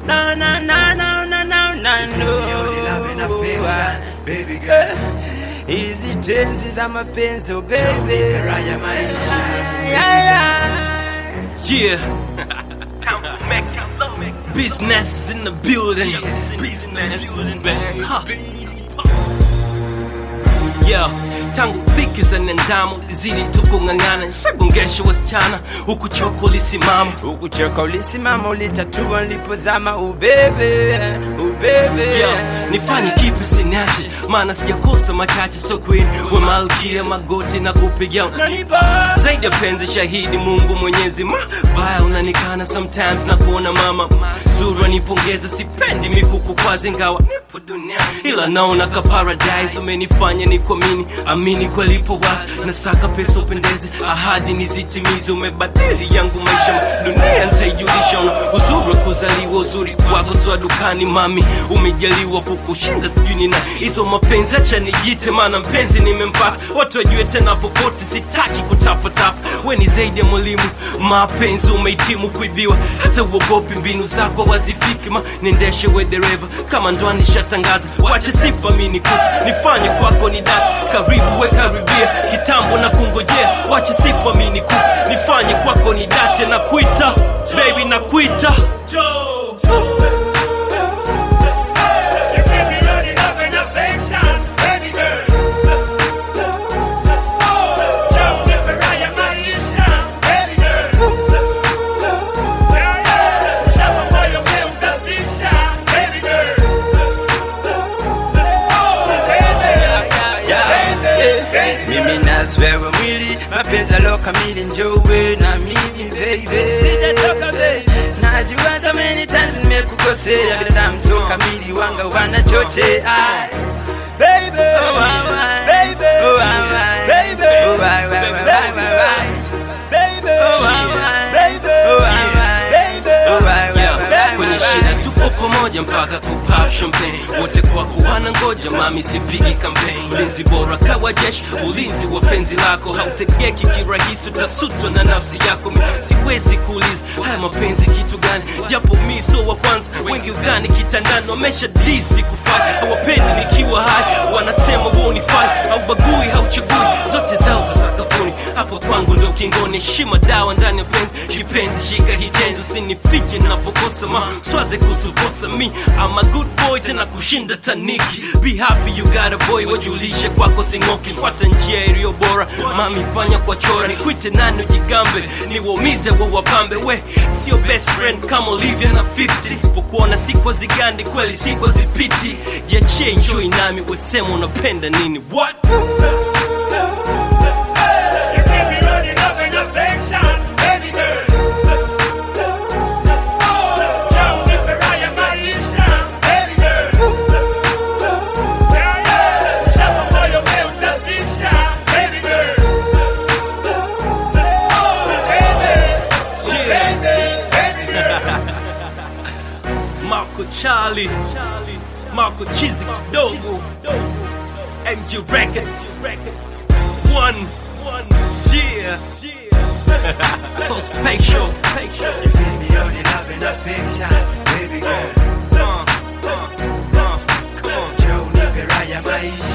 No, no, no, no, no, no, no, Only love and no. affection, baby girl. Hizi tenzi za mapenzi, oh baby. Raha ya maisha. Yeah, yeah. Yeah. Business in the building. Business in the huh. Yeah. Tangu dhiki za nendamo zili tukung'ang'ana, shagongesha wasichana huku choko lisimama Ukuchoka ulisimama, ulitatua nilipozama, ubebe, ubebe. yeah. nifanye kipi siniache, maana sijakosa machache, so queen we malkia magoti na kupigia Unanipa zaidi ya penzi shahidi Mungu Mwenyezi mabaya unanikana sometimes na kuona mama zuri nipongeza, sipendi mikuku kwazi ingawa nipo dunia, ila naona ka paradise umenifanya ni kuamini amini kwelipo wazi nasaka pesa upendeze, ahadi nizitimize, umebadili yangu maisha, dunia nitaijulisha, una uzuri wa kuzaliwa, uzuri wako swa dukani, mami umejaliwa kukushinda, sijui nina hizo mapenzi, acha nijite, maana mpenzi nimempata, watu wajue tena popote, sitaki kutapatapa, we ni zaidi ya mwalimu, mapenzi umehitimu kuibiwa, hata uogopi mbinu zako wazifiki, ma niendeshe we dereva, kama ndwani shatangaza, wache sifa mini kuku, nifanye kwako ni dati, karibu we karibia, kitambo na kungojea, wache sifa mini kuku, nifanye kwako ni dati, na kuita baby, na kuita You give me only love and affection, baby girl. Joe, nipe raha ya maisha, baby girl. Yeah, yeah. Shamba moyo umeusafisha, baby girl. mimi naswewe mwili mapenzi alo kamili njowe na mimi baby sijatoka baby najua so many times nimekukosea binadamu so kamili wanga wanachochea Baby, oh, why, why? Baby, oh, why, why? baby, oh, why, why, why, why, why, why? baby, Oh, why, why? baby, oh, why, why? baby. oh, why, why, Yeah, why, why, kwenye why, shida why? tupo pamoja mpaka kupap champagne wote kwa kuwana ngoja mami sipigi kampeni ulinzi bora kawa jeshi ulinzi wa penzi lako hautegeki kirahisi utasutwa na nafsi yako Mi siwezi kuuliza haya mapenzi kitu gani japo mi so wa kwanza wengi ugani kitandani wamesha disi kufanya hawapendi nikiwa hai wanasema wonifai haubagui hauchagui zote zao za sakafuni hapo kwangu ndo kingoni heshima dawa ndani ya penzi kipenzi shika hitenzi usinifiche napokosa ma swaze kusukosa mi I'm a good boy tena kushinda taniki be happy you got a boy wajulishe kwako singoki fuata njia iliyo bora mami fanya kwa chora nikwite nani ujigambe niwaumize wa wapambe we sio best friend kama Olivia na 50 sipokuona sikwa zigandi kweli sikwa zipiti jiachie enjoy nami wesema unapenda nini what You give me only love and affection, baby girl. Joe, nipe raha ya maisha, baby girl. Yeah, yeah. Shamba moyo umeusafisha, baby girl. Baby, baby, baby girl. Marco Charlie, Marco Chizi kidogo, MG Records, one, one, yeah, so special, You give me only love and affection, baby girl. Uh, uh, uh, come on. Joe, nipe raha ya maisha,